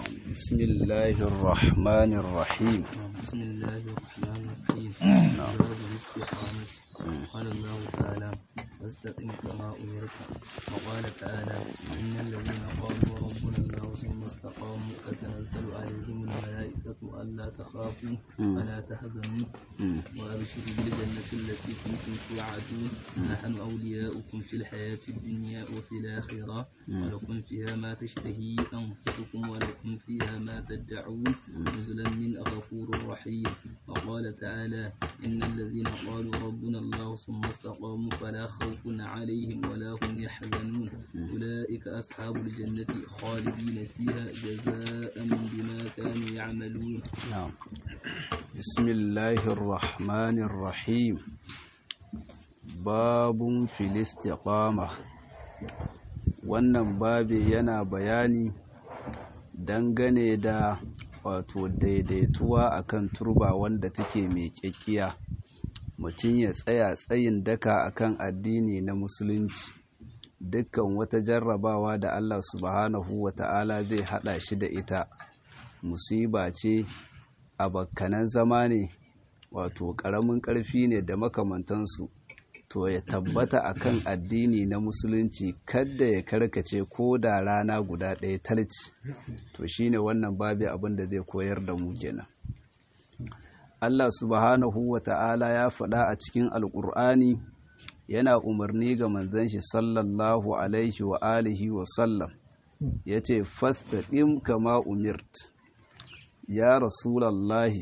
بسم الله الرحمن الرحيم بسم الله الرحمن الرحيم باب الاستقامة قال الله تعالى واستقم كما أمرت وقال تعالى إن الذين قالوا ربنا الله ثم استقاموا تتنزل عليهم الملائكة ألا تخافوا ولا تحزنوا وأبشروا بالجنة التي كنتم توعدون نحن أولياؤكم في الحياة الدنيا وفي الآخرة ولكم فيها ما تشتهي أنفسكم ولكم فيها ما تدعون نزلا من غفور رحيم وقال تعالى إن الذين قالوا ربنا الله ثم استقاموا فلا خوف عليهم ولا هم يحزنون أولئك أصحاب الجنة خالدين فيها جزاء بما كانوا يعملون نعم بسم الله الرحمن الرحيم باب في الاستقامة wannan babi yana bayani dangane da wato daidaituwa akan turba wanda take mai kyakkiya mutum ya tsaya tsayin daka akan addini na musulunci dukkan wata jarrabawa da Allah subhanahu wa ta'ala zai hada shi da ita musiba ce abakkanan zama ne wato ƙaramin ƙarfi ne da makamantansu to ya tabbata akan addini na musulunci kadda ya karkace ko da rana guda ɗaya talci to shine wannan babi abin da zai koyar da mu kenan Allah subhanahu wa ta'ala ya faɗa a cikin alƙur'ani yana umarni ga manzon shi sallallahu alaihi wa alihi wa sallam yace fastaqim kama umirt ya rasulallahi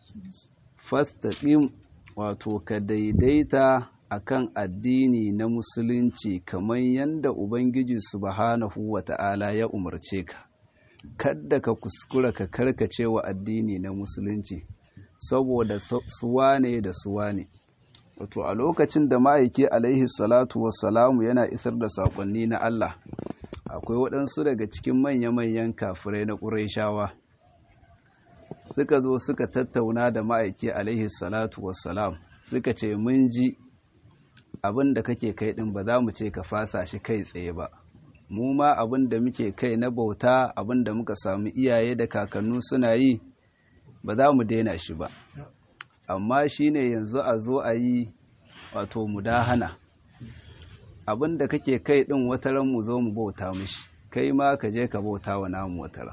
fastaqim wato ka daidaita akan addini na musulunci kamar yadda ubangiji subhanahu wata'ala ya umarce ka kadda ka kuskura ka karkace wa addini na musulunci saboda suwa ne da suwa ne wato a lokacin da ma'aiki alaihi salatu wassalamu yana isar da saƙonni na Allah akwai waɗansu daga cikin manya-manyan kafirai na ƙurayshawa suka zo suka tattauna da ma'aiki alaihi salatu wassalam suka ce mun ji abin da kake kai ɗin ba za mu ce ka fasa shi kai tsaye ba mu ma abin da muke kai na bauta abin da muka samu iyaye da kakannu suna yi ba za mu daina shi ba amma shi ne yanzu a zo a yi wato mudahana abin da kake kai ɗin wataran mu zo mu bauta mishi kai ma ka je ka bauta wa namu wataran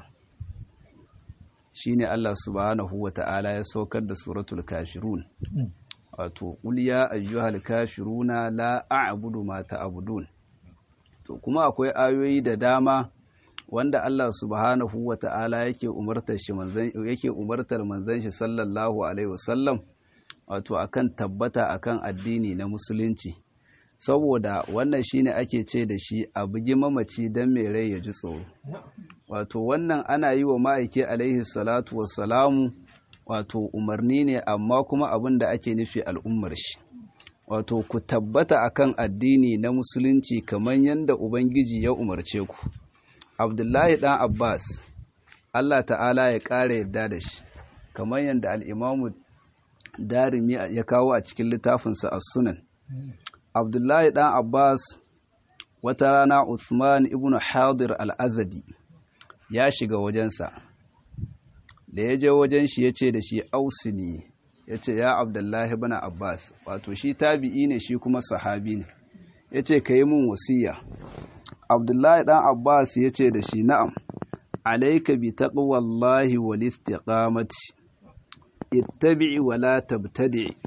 shi ne Allah subhanahu wa ta'ala ya saukar da suratul kafirun wato qul ya ayyuhal kafiruna la a'budu ma ta'budun to kuma akwai ayoyi da dama wanda Allah subhanahu wa ta'ala yake umartar shi manzon yake umartar manzon shi sallallahu alaihi wasallam wato akan tabbata akan addini na musulunci saboda wannan shine ake ce da shi a bugi mamaci dan mai rai ya ji tsoro wato wannan ana yi wa ma'aiki alaihi salatu wassalamu wato umarni ne amma kuma abin da ake nufi al'ummar shi wato ku tabbata akan addini na musulunci kamar yadda ubangiji ya umarce ku abdullahi dan abbas allah ta'ala ya ƙara yadda da shi kamar yadda al'imamu darimi ya kawo a cikin littafinsa a sunan abdullahi dan abbas wata rana uthman ibn hadir al-azadi ya shiga wajensa da ya je wajen shi ya ce da shi ausini ya ce ya abdullahi bana abbas wato shi tabi'i ne shi kuma sahabi ne ya ce ka yi mun wasiya abdullahi dan abbas ya ce da shi na'am alaika bi taqwallahi wal istiqamati ittabi'i wa la tabtadi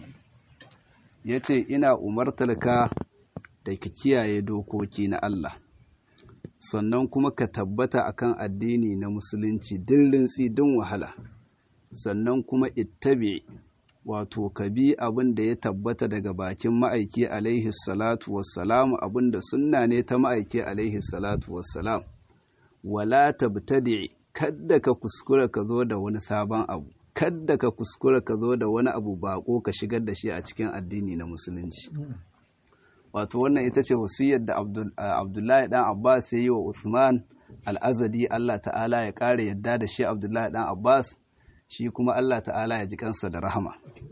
ya ce ina umartarka da ka kiyaye dokoki na Allah sannan kuma ka tabbata akan addini na musulunci din rintsi din wahala sannan kuma ittabi wato ka bi abin da ya tabbata daga bakin ma'aiki alaihi salatu wassalam abin da sunna ne ta ma'aiki alaihi salatu wassalam wala tabtadi kadda ka kuskura ka zo da wani sabon abu kadda ka kuskura ka zo da wani abu bako ka shigar da shi a cikin addini na musulunci wato wannan ita ce wasiyar da abdullahi dan abbas ya yi wa uthman al'azadi allah ta'ala ya ƙara yadda da shi abdullahi dan abbas shi kuma allah ta'ala ya ji kansa da rahama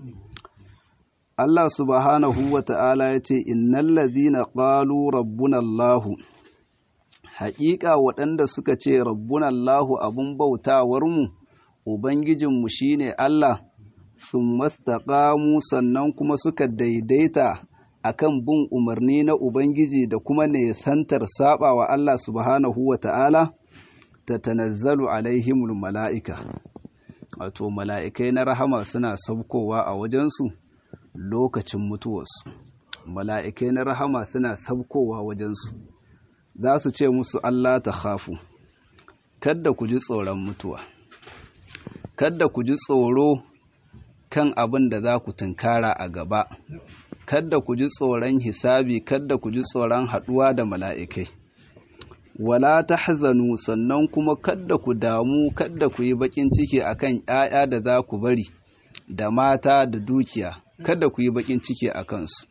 allah subhanahu wa ta'ala ya ce innal ladhina qalu rabbuna allah haƙiƙa waɗanda suka ce rabbuna Allahu abun bautawarmu ubangijinmu shine Allah sun mastaƙamu sannan kuma suka daidaita akan bin umarni na ubangiji da kuma nesantar saba wa Allah subhanahu wa ta'ala ta tanazzalu alaihimul mala'ika wato mala'ikai na rahama suna saukowa a wajensu lokacin mutuwarsu mala'ikai na rahama suna saukowa wajensu za su ce musu Allah ta hafu kadda ku ji tsoron mutuwa kadda ku ji tsoro kan abin da za ku tunkara a gaba kadda ku ji tsoron hisabi kadda ku ji tsoron haɗuwa da mala'ikai wala ta hazanu sannan kuma kadda ku damu kadda ku yi baƙin ciki akan ‘ya'ya da za ku bari da mata da dukiya kadda ku yi baƙin ciki a kansu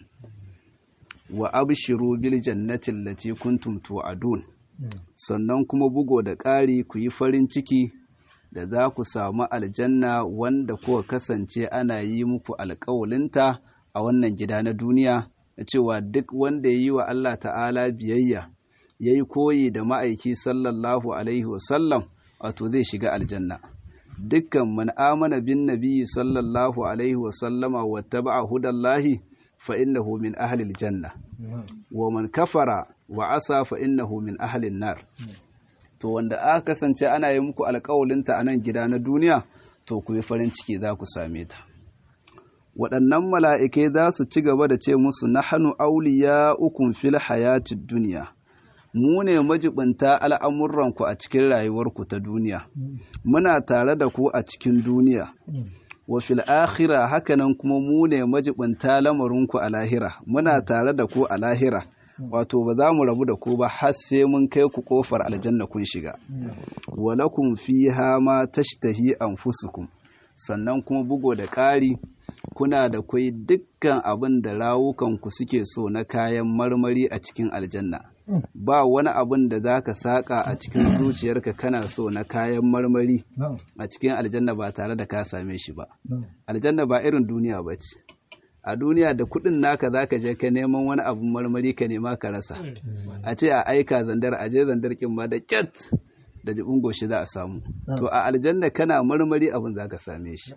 wa abshiru bil jannatin lati kuntum tu'adun sannan kuma bugo da ƙari ku yi farin ciki da za ku samu aljanna wanda kuka kasance ana yi muku alƙawalinta a wannan gida na duniya da cewa duk wanda ya yi wa Allah ta'ala biyayya ya yi koyi da ma'aiki sallallahu alaihi wasallam wato zai shiga aljanna dukkan man amana bin nabiyyi sallallahu alaihi wasallama wa taba'a hudallahi fa innahu min ahli aljanna wa man kafara wa asa fa innahu min ahli nar to wanda aka kasance ana yi muku alƙawalinta a nan gida na duniya to ku yi farin ciki za ku same ta waɗannan mala'ikai za su ci gaba da ce musu na hannu auliya ukun fil hayatid duniya mu ne majibinta al'amuranku a cikin rayuwarku ta duniya muna tare da ku a cikin duniya wa fil akhira hakanan kuma mu ne majibinta lamarinku a lahira muna tare da ku a lahira wato ba za mu rabu da ku ba har sai mun kai ku kofar aljanna kun shiga walakum fiha ma tashtahi anfusukum sannan kuma bugo da ƙari kuna da kwai dukkan abin da rawukanku suke so na kayan marmari a cikin aljanna ba wani abin da za ka saƙa a cikin zuciyarka kana so na kayan marmari a cikin aljanna ba tare da ka same shi ba aljanna ba irin duniya ba ce a duniya da kuɗin naka za ka je ka neman wani abin marmari ka nema ka rasa a ce a aika zandar a je zandar kin ma da kyat da jibin goshi za a samu to a aljanna kana marmari abin za ka same shi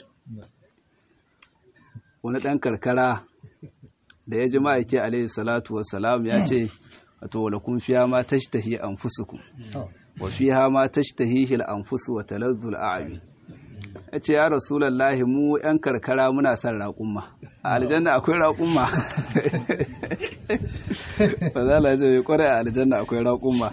wani ɗan karkara da ya ji ma'aiki alaihi salatu wassalam ya ce wato wala kun fiya ma tashtahi anfusukum wa fiha ma tashtahihi al-anfus wa talazzul a'mi yace ya rasulullahi mu yan karkara muna son raƙumma a aljanna akwai raƙumma fa za la je kware a aljanna akwai raƙumma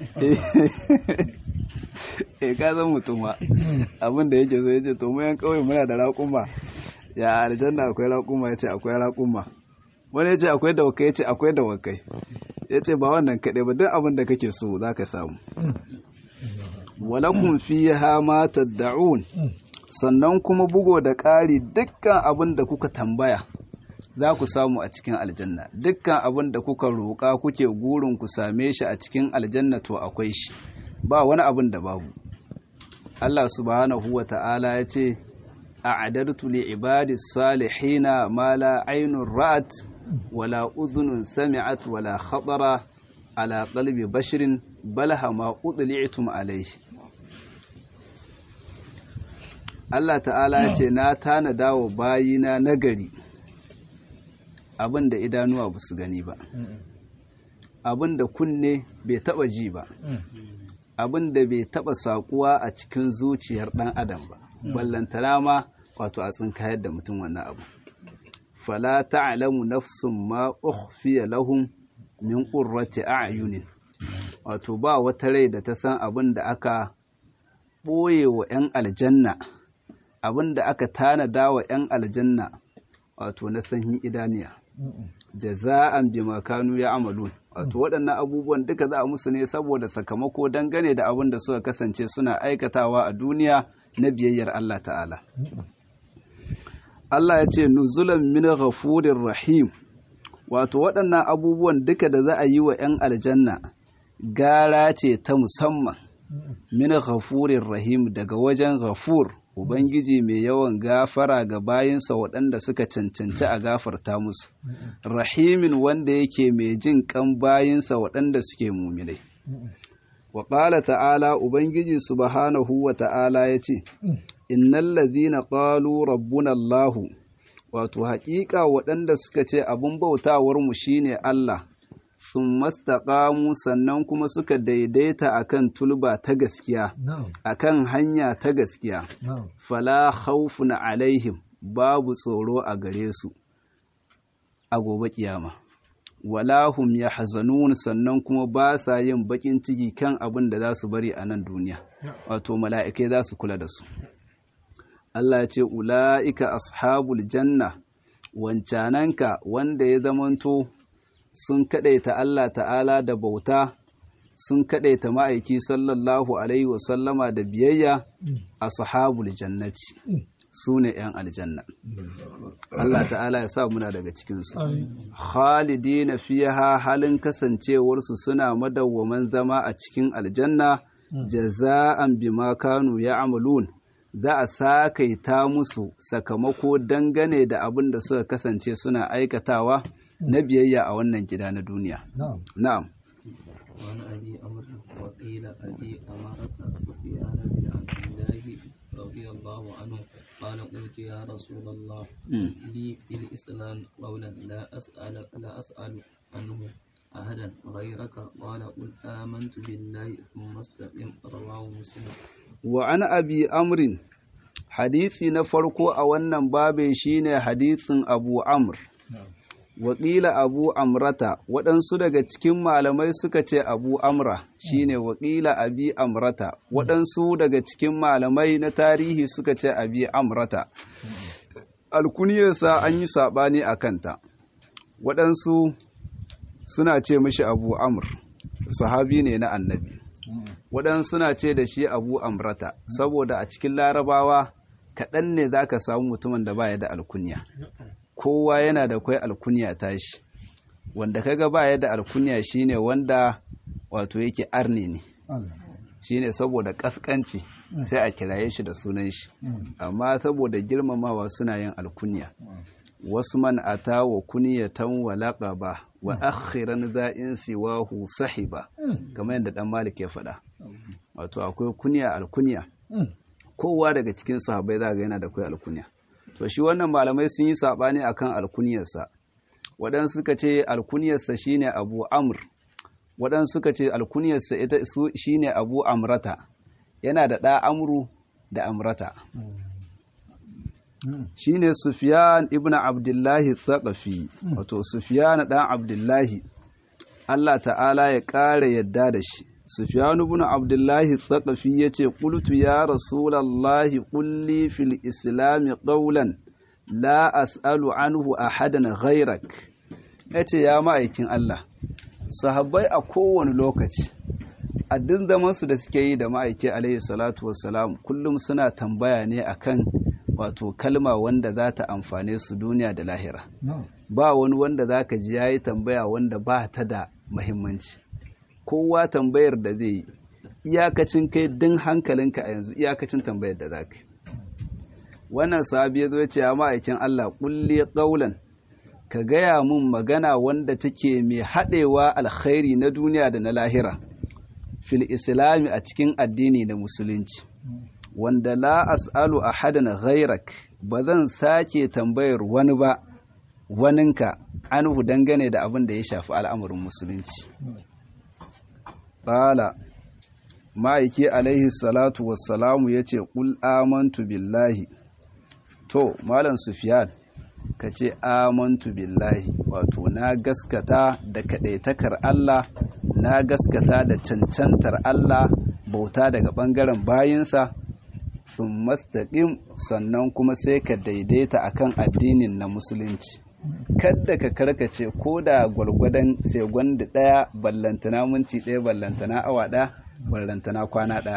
eh ka san mutuma abin da yake so yace to mu yan kauye muna da raƙumma ya aljanna akwai raƙuma yace akwai raƙuma wani yace akwai dawakai yace akwai dawakai ya ce ba wannan kaɗai ba duk abin da kake so za ka samu walakun fi ma tadda'un sannan kuma bugo da ƙari dukkan abin da kuka tambaya za ku samu a cikin aljanna dukkan abin da kuka roƙa kuke gurin ku same shi a cikin aljanna to akwai shi ba wani abin da babu Allah subhanahu wa ta'ala ya ce a'adartu li ibadi salihina ma la ainun ra'at wala uzunun sami'at wala khatara ala qalbi bashirin balaha ma udli'tum alayhi Allah ta'ala ya ce na tanada wa bayina nagari abin da idanuwa ba su gani ba abin da kunne bai taba ji ba abin da bai taba sakuwa a cikin zuciyar dan adam ba ballantana ma wato a tsinkayar da mutum wannan abu fala ta'lamu nafsun ma ukhfiya lahum min qurrati a'yunin wato ba wata rai da ta san abin da aka ɓoye wa 'yan aljanna abin da aka tanada wa 'yan aljanna wato na sanyin idaniya jaza'an bima kanu ya amalun wato waɗannan abubuwan duka za a musu ne saboda sakamako dangane da abin da suka kasance suna aikatawa a duniya na biyayyar Allah ta'ala Allah ya ce nuzulan min ghafurir rahim wato waɗannan abubuwan duka da za a yi wa 'yan aljanna gara ce ta musamman min ghafurir rahim daga wajen ghafur ubangiji mai yawan gafara ga bayinsa waɗanda suka cancanci a gafarta musu rahimin wanda yake mai jin kan bayinsa waɗanda suke muminai wa ƙala ta'ala ubangiji subhanahu wa ta'ala ya ce innal ladhina qalu rabbuna Allahu wato haƙiƙa waɗanda suka ce abin bautawar mu shine Allah sun mastaƙamu sannan kuma suka daidaita akan tulba ta gaskiya akan hanya ta gaskiya fala khawfun alaihim babu tsoro a gare su a gobe kiyama wala hum yahzanun sannan kuma ba sa yin bakin ciki kan abin da za su bari a nan duniya wato mala'ikai za su kula da su Allah ya ce ula'ika ashabul janna wancananka wanda ya zamanto sun kadaita Allah ta'ala da bauta sun kadaita ma'aiki sallallahu alaihi wasallama da biyayya ashabul jannati su ne 'yan aljanna Allah ta'ala ya sa muna daga cikinsu khalidina fiha halin kasancewarsu suna madawwaman zama a cikin aljanna jaza'an bima kanu ya'malun za a sakaita musu sakamako dangane da abin da suka kasance suna aikatawa na biyayya a wannan gida na duniya na'am وعن أبي أمر وقيل أبي أمرة سفيان بن عبد الله رضي الله عنه قال قلت يا رسول الله لي في الإسلام قولا لا أسأل لا أسأل عنه أحدا غيرك قال قل آمنت بالله ثم استقم رواه مسلم وعن أبي أمر حديثي نفرقو أولا بابي شين حديث أبو عمرو wakila abu amrata waɗansu daga cikin malamai suka ce abu amra shine wakila abi amrata waɗansu daga cikin malamai na tarihi suka ce abi amrata alkuniyarsa an yi saɓani a kanta waɗansu suna ce mishi abu amr sahabi ne na annabi waɗansu suna ce da shi abu amrata saboda a cikin larabawa kaɗan ne za ka samu mutumin da baya da alkunya kowa yana da kwai alkunya tashi wanda kaga baya da alkunya shine wanda wato yake arni ne shine saboda kaskanci sai a kiraye shi da sunan shi amma saboda girmamawa suna yin alkunya wasu man ata wa kuniyatan wa laqaba wa akhiran za'in siwahu sahiba kamar yadda dan malik ya faɗa wato akwai kunya alkunya kowa daga cikin sahabbai za ga yana da kwai alkunya to shi wannan malamai sun yi saɓani akan alkuniyarsa waɗansu suka ce alkuniyarsa shine abu amr waɗansu suka ce alkuniyarsa ita shine abu amrata yana da ɗa amru da amrata shine sufyan ibn abdullahi thaqafi wato sufyan ɗan abdullahi Allah ta'ala ya ƙara yadda da shi sufyan ibn abdullahi thaqafi yace qultu ya rasulallahi qulli fil islam qawlan la as'alu anhu ahadan ghairak yace ya ma'aikin Allah sahabbai a kowane lokaci a duk zaman su da suke yi da ma'aiki alaihi salatu wassalam kullum suna tambaya ne akan wato kalma wanda za ta amfane su duniya da lahira ba wani wanda zaka ji yayi tambaya wanda ba ta da muhimmanci kowa tambayar da zai yi iyakacin kai din hankalinka a yanzu iyakacin tambayar da za ka wannan sahabi ya zo ya ce ya ma'aikin Allah kulli qaulan ka gaya mun magana wanda take mai haɗewa alkhairi na duniya da na lahira fil islami a cikin addini da musulunci wanda la as'alu ahadan ghairak ba zan sake tambayar wani ba waninka anhu dangane da abin da ya shafi al'amarin musulunci Ƙala, ma'aiki alaihi salatu wassalamu ya ce, ƙul amantu billahi. To, Malam Sufiyan, ka ce amantu billahi, wato, na gaskata da kaɗaitakar Allah, na gaskata da cancantar Allah bauta daga ɓangaren bayinsa, sun mastaƙin sannan kuma sai ka daidaita akan addinin na Musulunci. kadda ka karkace ko da gwargwadon segwanda ɗaya ballantana minti ɗaya ballantana awa ɗaya ballantana kwana ɗaya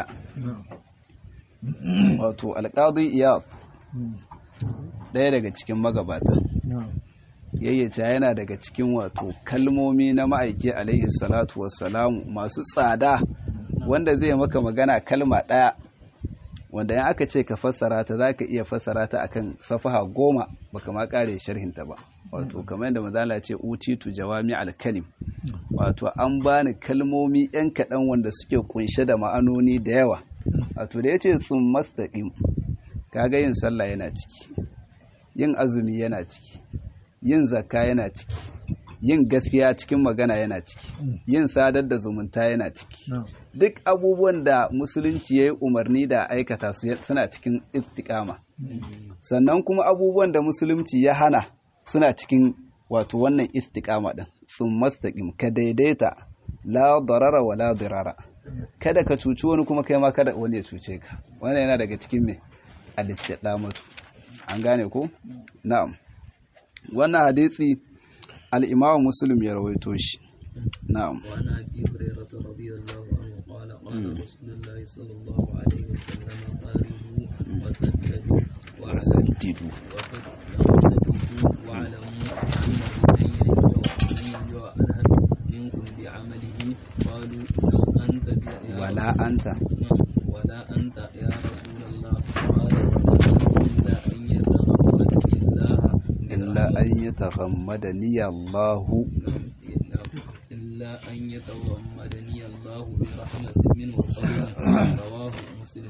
wato alƙadu iyad ɗaya daga cikin magabata yayyace yana daga cikin wato kalmomi na ma'aiki alaihi salatu wassalamu masu tsada wanda zai maka magana kalma ɗaya wanda in aka ce ka fassara ta za ka iya fassara ta akan safaha goma baka ma kare sharhinta ba wato kamar yadda mazala ce utitu jawami alkalim wato an bani kalmomi yan kaɗan wanda suke kunshe da ma'anoni da yawa wato da ya ce sun mastaƙim kaga yin sallah yana ciki yin azumi yana ciki yin zakka yana ciki yin gaskiya cikin magana yana ciki yin sadar da zumunta yana ciki duk abubuwan da musulunci ya yi umarni da aikata su suna cikin istiƙama sannan kuma abubuwan da musulunci ya hana suna cikin wato wannan istiƙama ɗin sun mastaƙim ka daidaita la darara wa la dirara kada ka cuci wani kuma kai ma kada wani ya cuce ka wannan yana daga cikin me al-istiqamatu an gane ko na'am wannan hadisi al-imamu muslim ya rawaito shi na'am وعن ابي هريره رضي الله عنه قال قال رسول الله صلى الله عليه وسلم قاربوا وسددوا wasaddidu وسددوا واعلموا انه من يعلم منكم بعمله قالوا انت يا wala anta ولا أنت يا رسول الله قال ولا إلا أن يتغمدني الله illa an yataghammadani Allahu إلا أن يتغمدني الله برحمة منه وفضل رواه مسلم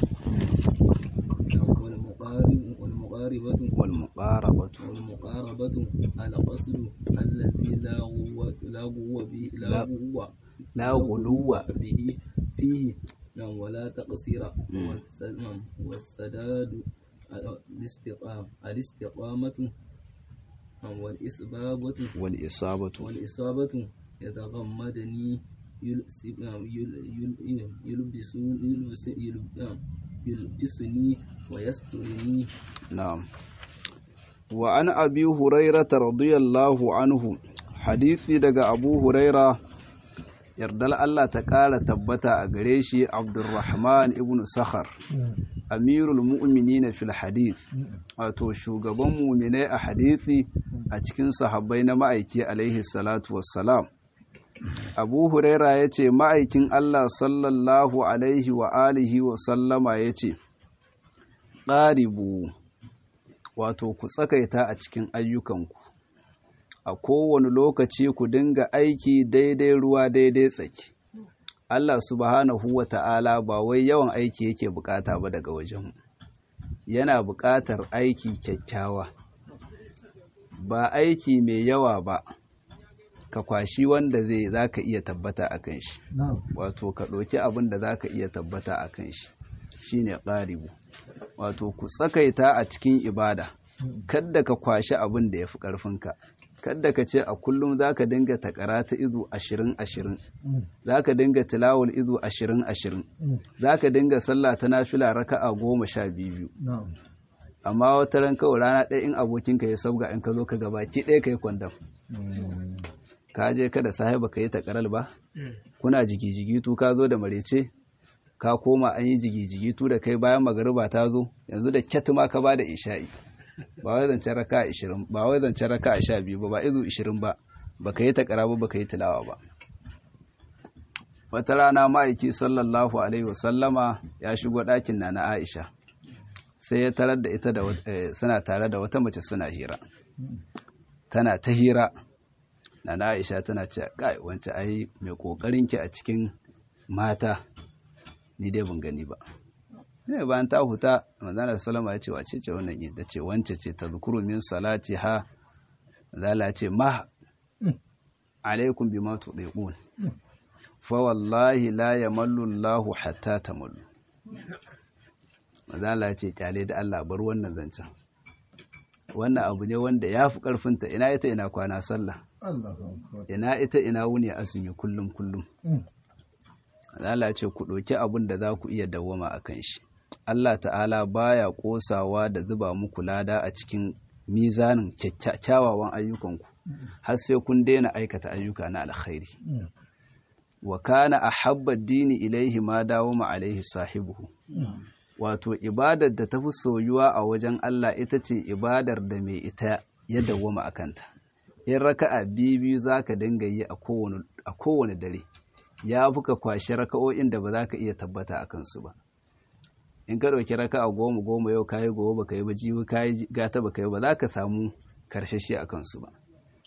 والمقارب والمقاربة wal muqarabatu والمقاربة القصد الذي لا غو لا غو به لا لا- غو la ghuluwa به فيه نعم ولا تقصير والس- نعم، والسداد الاستقامة الاستقامة نعم، والإسبابة wal isabatu والإصابة يتغمدني يلس- نعم، يل- يل- يلبس يلبس يلب- نعم، يلبسني ويسترني na'am wa an abi hurairata radiyallahu anhu hadisi daga abu huraira yardal Allah ta ƙara tabbata a gare shi abdurrahman ibn sakhar amirul mu'minina fil hadith wato shugaban mu'minai a hadisi a cikin sahabbai na ma'aiki alaihi salatu wassalam abu huraira ya ce ma'aikin Allah sallallahu alaihi wa alihi wa sallama ya ce ƙaribu wato ku tsakaita a cikin ayyukanku a kowane lokaci ku dinga aiki daidai ruwa daidai tsaki Allah subhanahu wa ta'ala ba wai yawan aiki yake bukata ba daga wajenmu yana bukatar aiki kyakkyawa ba aiki mai yawa ba ka kwashi wanda zai za ka iya tabbata a kan shi wato ka ɗauki abin da za ka iya tabbata a kan shi shine ƙaribu wato ku tsakaita a cikin ibada kadda ka kwashi abin da ya fi ƙarfinka kadda ka ce a kullum za ka dinga takara ta izu ashirin ashirin za ka dinga tilawul izu ashirin ashirin za ka dinga sallah ta nafila raka'a goma sha biyu amma wata ran kawai rana ɗaya in abokinka ya sabga in ka zo ka gabaki ɗaya ka yi kwandam ka je ka da sahiba ka yi takaral ba kuna jigi-jigitu ka zo da marece ka koma an yi jigi-jigitu da kai bayan magariba ta zo yanzu da kyat ma ka ba da isha'i ba wai zancen raka ashirin ba wai zancen raka sha biyu ba ba izu ishirin ba ba ka yi takara ba ba ka yi tilawa ba wata rana ma'aiki sallallahu alaihi wasallama ya shigo ɗakin na na aisha sai ya tarar da ita da suna tare da wata mace suna hira tana ta hira na na aisha tana ce kai wance ai mai kokarin ki a cikin mata ni dai ban gani ba ne bayan ta huta manzana sallama ya ce wace ce wannan ita ce wance ce ta zukuru min salati ha zala ce ma alaikum bima tudiqun fa wallahi la yamallu Allahu hatta tamallu manzala ce kyale da Allah bar wannan zancen wannan abu ne wanda ya fi ƙarfinta ina ita ina kwana sallah ina ita ina wuni azumi kullum kullum Allah ce ku ɗauki abin da za ku iya dawwama a kan shi Allah ta'ala baya ƙosawa da zuba muku lada a cikin mizanin kyawawan ayyukanku har sai kun daina aikata ayyuka na alkhairi wa kana ahabba dini ilaihi ma dawo ma alaihi sahibuhu wato ibadar da ta fi soyuwa a wajen Allah ita ce ibadar da mai ita ya dawwama a kanta in raka'a biyu za ka dinga yi a kowane dare ya fi ka kwashe raka'o'in da ba za ka iya tabbata a kansu ba in ka ɗauki raka'a goma goma yau kayi gobe baka yi ba jibi kayi gata baka yi ba za ka samu karshashi a kansu ba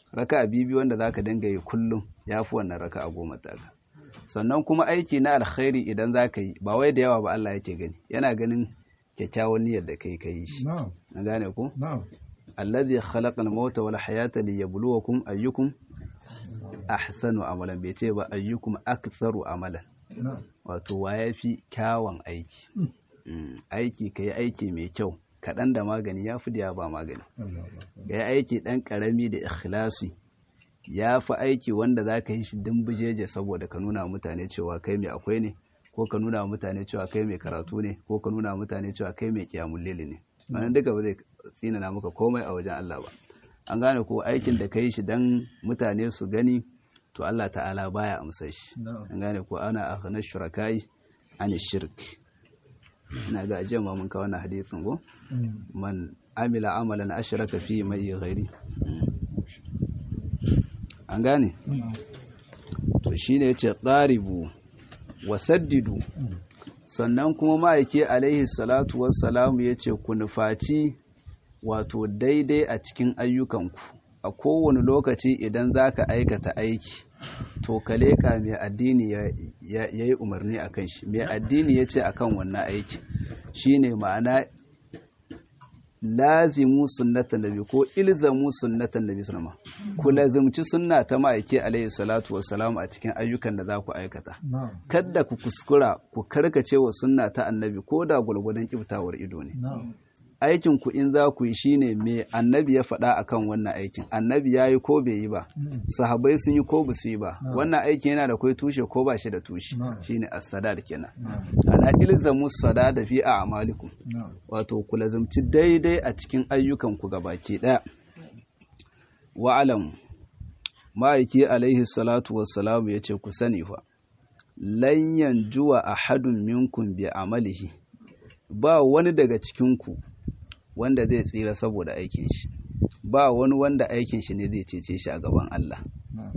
raka'a bibi wanda zaka dinga yi kullum yafi wannan raka'a goma taka sannan kuma aiki na alkhairi idan zaka yi ba wai da yawa ba Allah yake gani yana ganin kyakkyawan niyyar da kai kai shi na'am an gane ku na'am alladhi khalaqa al-mauta wal hayata liyabluwakum ayyukum ahsanu amalan bai ce ba ayyukum aktharu amalan na'am wato wa yafi kyawun aiki Mm, aiki kai aiki mai kyau kaɗan da magani ya fi da ba magani Allah Allah ga aiki ɗan ƙarami da ikhlasi ya fi aiki wanda za ka yi shi dimbijeje saboda ka nuna wa mutane cewa kai mai akwai ne ko ka nuna wa mutane cewa kai mai karatu ne ko ka nuna wa mutane cewa kai mai kiyamun lili ne wannan duka ba zai tsinana maka komai a wajen Allah ba an gane ko aikin da ka yi shi dan mutane su gani to Allah ta'ala baya amsa shi na'am an gane ko ana akhna shurakai an shirk ina ga ajiyar ma mun kawo wannan hadisin go Mm. man amila amalan ashraka fi mai ghairi an gane na'am to shine yace qaribu wasaddidu Mm. sannan kuma ma'aike alaihi salatu wassalamu yace ku nufaci wato daidai a cikin ayyukanku a kowane lokaci idan zaka aikata aiki to ka leƙa mai addini ya yi umarni a kan shi mai addini ya ce a kan wannan aiki shine ma'ana lazimu sunnatan nabi ko ilzamu sunnatan nabi sallama ku lazimci sunna ta ma'aiki alaihi salatu wassalam a cikin ayyukan da za ku aikata na'am kada ku kuskura ku karkace wa sunna ta annabi ko da gwargwadon kiftawar ido ne na'am aikin ku in za ku yi shine me annabi ya faɗa akan wannan aikin annabi ya yi ko bai yi ba Mm. sahabbai sun yi ko ba su yi ba Na'am. wannan aikin yana da kai tushe ko ba shi da tushe Na'am. shine as-sadad kenan na'am ana ilzamu sadada fi a'malikum na'am wato ku lazimci daidai a cikin ayyukan ku gabaki daya wa'alam ma'aiki alaihi salatu wassalamu yace ku sani fa lan yanjuwa ahadun minkum bi amalihi ba wani daga cikin ku wanda zai tsira saboda aikin shi ba wani wanda aikin shi ne zai cece shi a gaban Allah na'am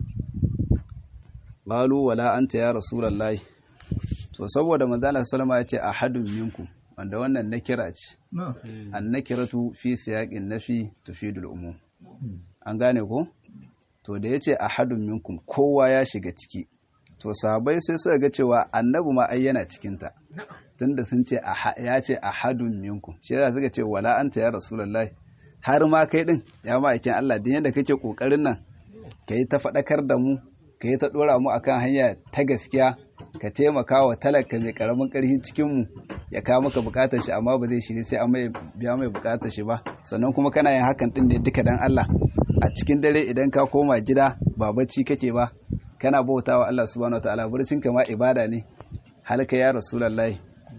qalu wala anta ya rasulullahi to saboda manzala sallama ya ce ahadun minkum wanda wannan nakira ce na'am annakiratu fi siyaqin nafi tufidul umum Mm. an gane ko to da yace ahadun minkum kowa ya shiga ciki to sahabbai sai suka ga cewa annabi ma ai yana cikin ta tunda sun ce aha- ya ce ahadun minkum shi yasa suka ce wala anta ya rasulullahi har ma kai din ya ma'aikin Allah din yadda kake kokarin nan kai ta faɗakar da mu kai ta dora mu akan hanya ta gaskiya ka taimaka wa talaka mai karamin karfin cikin mu ya kawo maka bukatar shi amma ba zai shiri sai an mai biya mai bukatar shi ba sannan kuma kana yin hakan din ne duka dan Allah a cikin dare idan ka koma gida ba bacci kake ba kana bautawa Allah subhanahu wataala burcin ka ma ibada ne halka ya rasulullahi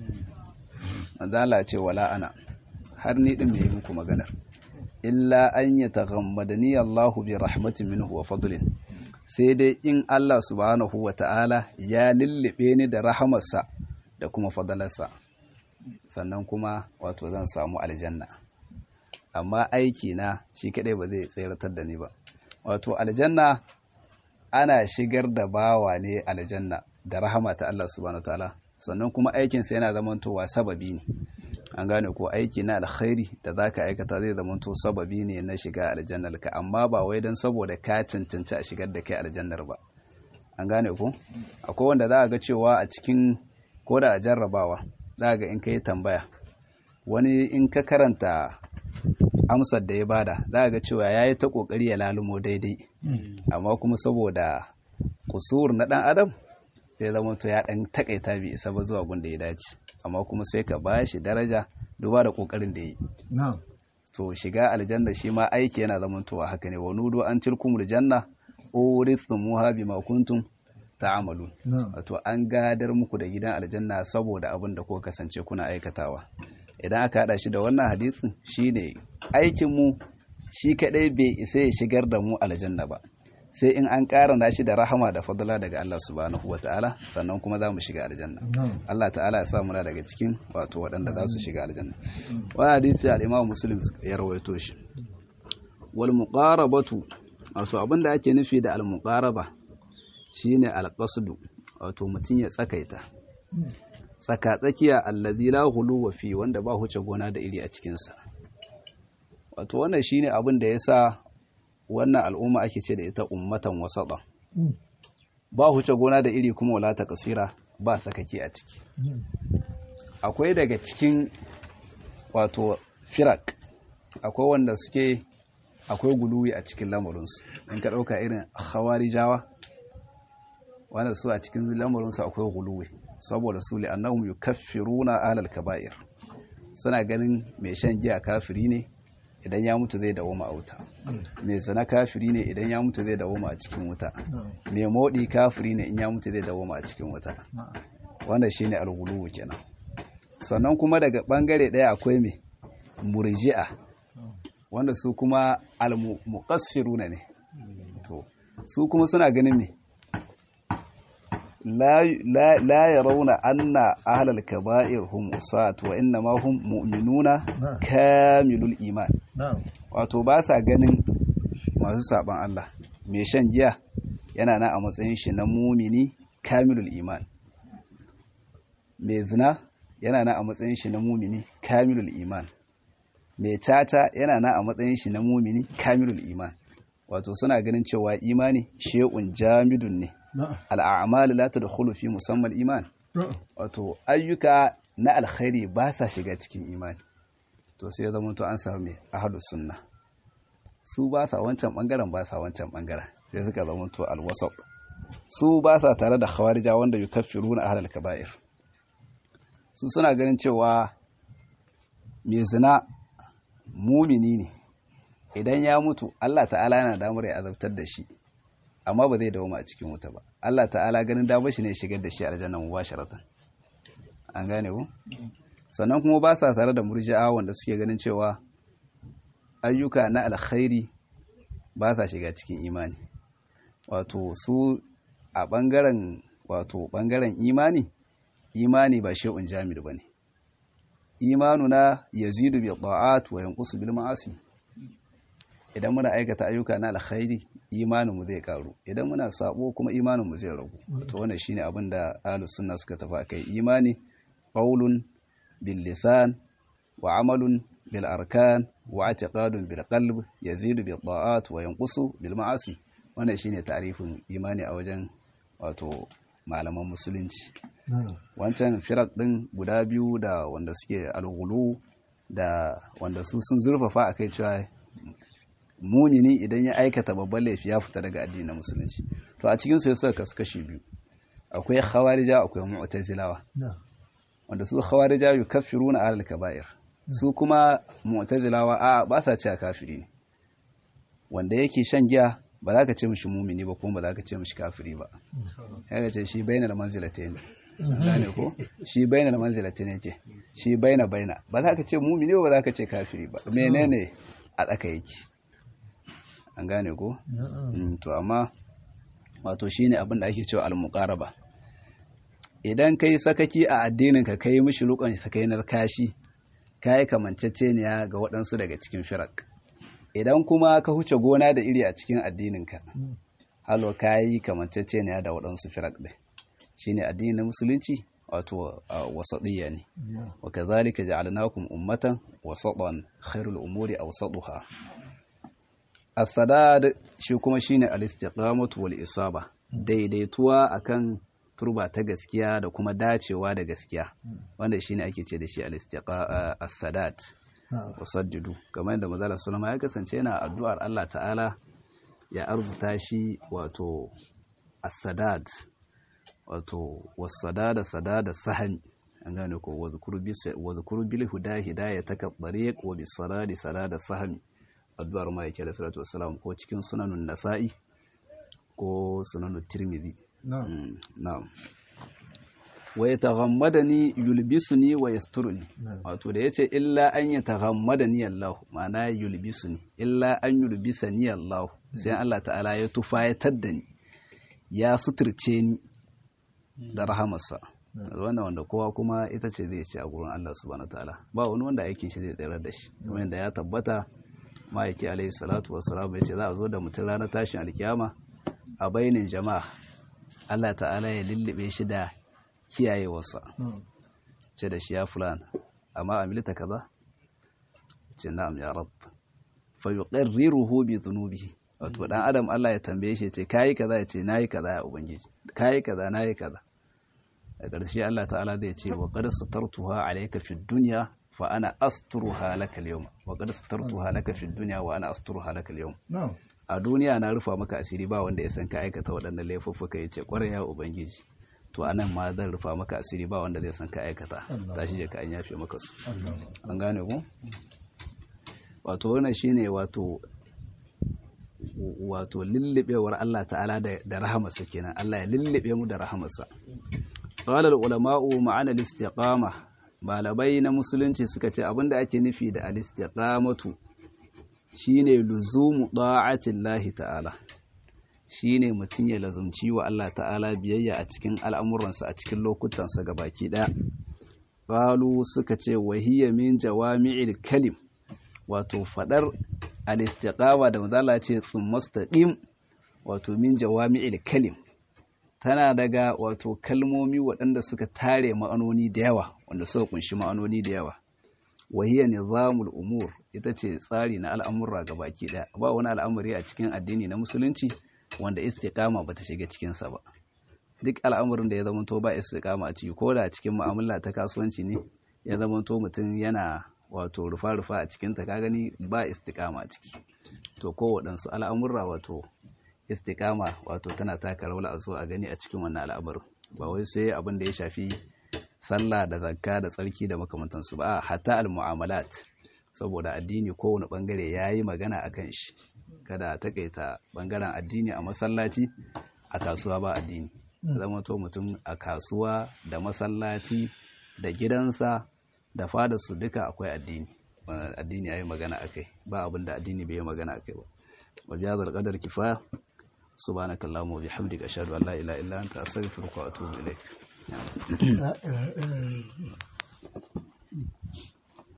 manzo Allah ya ce wala ana har ni din mai muku maganar illa an yataghammadani Allahu bi rahmatin minhu wa fadlin sai dai in Allah subhanahu wataala ya lullube ni da rahamarsa da kuma fadalarsa sannan kuma wato zan samu aljanna amma aiki na shi kadai ba zai tseratar da ni ba wato aljanna ana shigar da bawa ne aljanna da rahama ta Allah subhanahu wataala sannan kuma aikinsa yana zamantowa sababi ne an gane ko aiki na alkhairi da zaka aikata zai zamanto sababi ne na shiga aljannar ka amma ba wai dan saboda ka cancanci a shigar da kai aljannar ba an gane ko akwai wanda za a ga cewa a cikin ko da a jarrabawa za a ga in kai tambaya wani in ka karanta amsar da ya bada za a ga cewa ya yi ta kokari ya lalumo daidai amma kuma saboda kusur na dan adam sai zama to ya dan takaita bi isa ba zuwa gunda ya dace amma kuma sai ka ba shi daraja duba da kokarin da yi na'am to shiga aljanna shi ma aiki yana zamantowa haka ne wa nudu an tilkumul janna urithumuha bima kuntum ta'malun na'am wato an gadar muku da gidan aljanna saboda abin da kuka kasance kuna aikatawa idan aka hada shi da wannan hadisin shine aikin mu shi kadai bai isa ya shigar da mu aljanna ba sai in an karanta shi da rahama da fadla daga Allah subhanahu wataala sannan kuma za mu shiga aljanna na'am Allah ta'ala ya sa muna daga cikin wato waɗanda za su shiga aljanna wannan hadisi al-Imam Muslim ya rawaito shi wal muqarabatu wato abinda ake nufi da al muqaraba shine al qasdu wato mutun ya tsakaita tsaka tsakiya allazi la huluwa fi wanda ba huce gona da iri a cikin sa wato wannan shine abin da yasa wannan al'umma ake ce da ita ummatan wasaɗan ba huce gona da iri kuma wala ta kasira ba sakaki a ciki akwai daga cikin wato firak akwai wanda suke akwai guluwi a cikin lamarinsu in ka ɗauka irin hawarijawa wanda su a cikin lamarinsu akwai guluwi saboda su li'annahum yukaffiruna alal kaba'ir suna ganin mai shan giya kafiri ne idan ya mutu zai dawo wuta mai zina kafiri ne idan ya mutu zai dawo a cikin wuta mai modi kafiri ne in ya mutu zai dawo a cikin wuta wanda shine alguluwu kenan sannan kuma daga bangare daya akwai mai murji'a wanda su kuma almuqassiruna ne to su kuma suna ganin me la yarawna anna ahlal kaba'ir hum usat wa inna ma hum mu'minuna kamilul iman wato ba sa ganin masu saban Allah mai shan giya yana na a matsayin shi na mumini kamilul iman mai zina yana na a matsayin shi na mumini kamilul iman mai caca yana na a matsayin shi na mumini kamilul iman wato suna ganin cewa imani she'un jamidun ne al'amal la tadkhulu fi musamman iman wato ayyuka na alkhairi ba sa shiga cikin imani to sai ya zama to an samu mai ahadus sunna su ba sa wancan bangaren ba sa wancan bangaren sai suka zama to alwasat su ba sa tare da khawarija wanda yukaffiruna ahlal kaba'ir su suna ganin cewa mai zina mumini ne idan ya mutu Allah ta'ala yana damar ya azabtar da shi amma ba zai dawoma a cikin wuta ba Allah ta'ala ganin damar shi ne shigar da shi aljanna mubasharatan an gane ku sannan kuma ba sa tare da murji'a wanda suke ganin cewa ayyuka na alkhairi ba sa shiga cikin imani wato su a bangaren wato bangaren imani imani ba shay'un jamid bane imanuna yazidu bi ta'at wa yanqusu bil ma'asi idan muna aikata ayyuka na alkhairi imaninmu zai karu idan muna sabo kuma imaninmu zai ragu to wannan shine abin da ahlus sunna suka tafi akai imani qaulun bil lisan wa amalun bil arkan wa i'tiqadun bil qalb yazidu bil ta'at wa yanqusu bil ma'asi wannan shine ta'rifin imani a wajen wato malaman musulunci wancan firak din guda biyu da wanda suke alghulu da wanda su sun zurfafa akai cewa mumini idan ya aikata babban laifi ya fita daga addinin musulunci to a cikin su ya saka kasu kashi biyu akwai khawarija akwai mu'tazilawa wanda su khawarija yukaffiruna ahlal kaba'ir su kuma mu'tazilawa a ba sa cewa kafiri ne wanda yake shan giya ba za ka ce mishi mumini ba kuma ba za ka ce mishi kafiri ba ya ce shi bainal manzilatayn gane ko shi bainal manzilatayn yake shi baina baina ba za ka ce mumini ba ba za ka ce kafiri ba menene a tsaka yake an gane ko to amma wato shine abin da ake cewa al-muqaraba idan kai sakaki a addinin ka kai mishi rukan sakainar kashi kai kamanceceniya ga waɗansu daga cikin firak idan kuma ka huce gona da iri a cikin addinin ka halo kai kamanceceniya da waɗansu firak ɗin shine addinin musulunci wato wasadiyya ne wa kazalika ja'alnakum ummatan wasatan khairul umuri awsatuha as-sadad shi kuma shine al-istiqamatu wal isaba daidaituwa akan turba ta gaskiya da kuma dacewa da gaskiya wanda shine ake ce da shi al-istiqa as-sadad wasaddidu kamar da manzo sallama ya kasance yana addu'ar Allah ta'ala ya arzuta shi wato as-sadad wato was-sadada sadada sahmi an gane ko wa zukuru bil huda hidayataka tariq wa bis sadadi sadada sahmi addu'ar ma yake da salatu wassalam ko cikin sunanun nasa'i ko sunanun tirmidhi na'am wa yataghammadani yulbisuni wa yasturuni wato da yace illa an yataghammadani Allah ma'ana yulbisuni illa an yulbisani Allah sai Allah ta'ala ya tufayatar da ni ya suturce ni da rahamarsa wannan wanda kowa kuma ita ce zai ce a gurin Allah subhanahu ta'ala ba wani wanda aikin shi zai tsayar da shi kuma yadda ya tabbata ma'aiki alaihi salatu wassalam ya ce za a zo da mutum ranar tashin alkiyama a bainin jama'a Allah ta'ala ya lullube shi da kiyayewarsa ce da shi ya fulana amma amilita kaza ce na'am ya rab fa yuqarriruhu bi dhunubihi wato dan adam Allah ya tambaye shi ce kayi kaza ya ce nayi kaza ya ubangiji kayi kaza nayi kaza a ƙarshe Allah ta'ala zai ce wa qad satartuha alayka fid dunya fa ana asturuha laka al-yawma wa qad satartuha laka fid dunya wa ana asturuha laka al-yawma na'am a duniya na rufa maka asiri ba wanda ya san ka aikata waɗannan laifuffuka ya ce ƙwarai ya ubangiji to anan ma zan rufa maka asiri ba wanda zai san ka aikata tashi je ka an yafe maka su Allah an gane ku wato wannan shine wato wato lullubewar Allah ta'ala da da rahamarsa kenan Allah ya lullube mu da rahamarsa qala al ulama'u ma'ana al istiqama malamai na musulunci suka ce abinda ake nufi da al istiqamatu shine luzumu da'atillahi ta'ala shine mutum ya lazumci wa Allah ta'ala biyayya a cikin al'amuransa a cikin lokutansa gabaki daya qalu suka ce wahiyya min jawami'il kalim wato fadar al-istiqama da mazala ce tsumastaqim wato min jawami'il kalim tana daga wato kalmomi waɗanda suka tare ma'anoni da yawa wanda suka kunshi ma'anoni da yawa wahiyya nizamul umur ita ce tsari na al'amurra baki ɗaya ba wani al'amari a cikin addini na musulunci wanda istiqama bata shiga cikinsa ba duk al'amarin da ya zama to ba istiqama a ciki ko da cikin mu'amala ta kasuwanci ne ya zama to mutum yana wato rufa-rufa a cikin ta ka gani ba istiqama a ciki to ko waɗansu al'amurra wato istiqama wato tana taka rawar a so a gani a cikin wannan al'amarin ba wai sai abin da ya shafi sallah da zakka da tsarki da makamantansu ba hatta al-mu'amalat saboda addini kowane bangare yayi magana akan shi kada a takaita bangaren addini a masallaci a kasuwa ba addini zama to mutum a kasuwa da masallaci da gidansa da fada su duka akwai addini addini yayi magana akai ba abin da addini bai yi magana akai ba wa bihadhal qadar kifaya subhanakallahumma wa bihamdika ashhadu an la ilaha illa anta astaghfiruka wa atubu ilaik